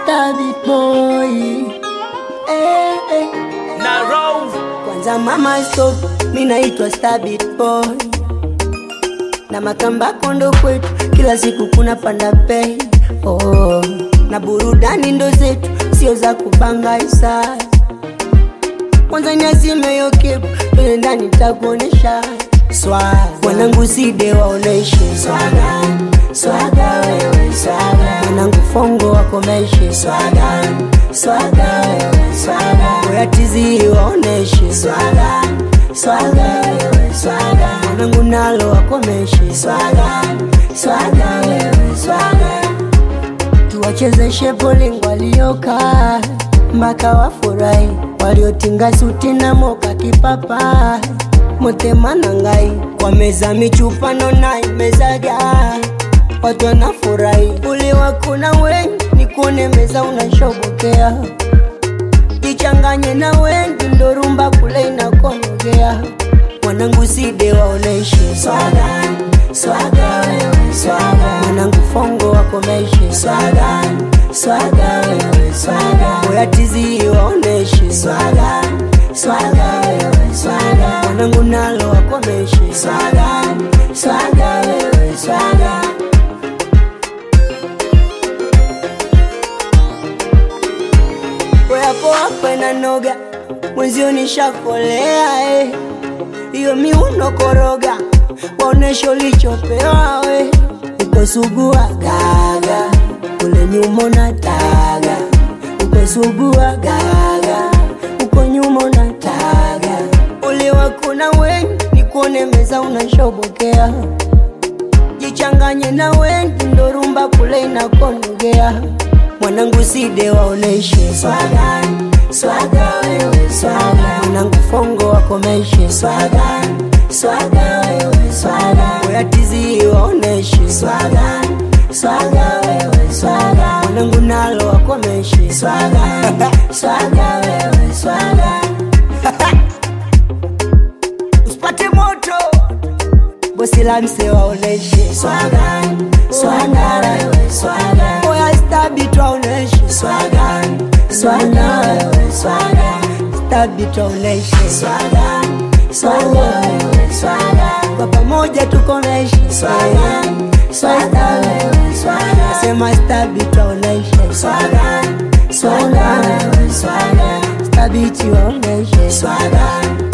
Stabit boy eh, eh. na roll Kwanza mama stop, mi naitwa Stabit boy na makamba kondo kwetu, kila siku kuna panda bei oh. na burudani ndo zetu, sio za kubanga isa. Kwanza niazime yo kepu, twende ndani takuonesha swaga, mwanangu side waoneshe swaga, swaga wewe swaga, mwanangu fongo wakomeshe swaga, swaga wewe swaga, oya tizi waoneshe swaga, swaga wewe swaga, mwanangu nalo wakomeshe swaga, swaga wewe swaga tuwachezeshe bowling walioka mpaka wafurahi, waliotinga suti na moka kipapa motema ngai kwa meza michupano na imezaga watu wanafurahi, uliwakuna wengi nikuone meza unashobokea jichanganye na wengi ndo rumba kule inakonogea mwanangu side waoneshe swaga swaga wewe swaga mwanangu fongo wakomeshe swaga swaga wewe swaga oya tizi waoneshe swaga swaga wewe swaga mwanangu nalo wakomeshe swaga swaga wewe swaga Wepo hapa na noga mwenzio nishakolea eh. Iyo miuno koroga waonesha ulichopewa we uko sugua gaga kule nyuma na taga uko sugua gaga uko nyuma na taga uliwakuna wengi nikuone meza unashobokea jichanganye na wengi ndo rumba kule inakonogea mwanangu side waoneshe swaga swaga wewe swaga mwanangu fongo wakomeshe swaga swaga wewe swaga oya tizi waoneshe swaga swaga wewe swaga mwanangu nalo wakomeshe swaga swaga wewe swaga usipate moto bosi la mse waoneshe swaga swaga wewe swaga oya stabit waoneshe swaga swaga wewe swaga stabit waoneshe swaga swaga wewe swaga kwa pamoja tukomeshe swaga swaga wewe swaga sema stabit waoneshe swaga swaga wewe swaga stabit waoneshe swaga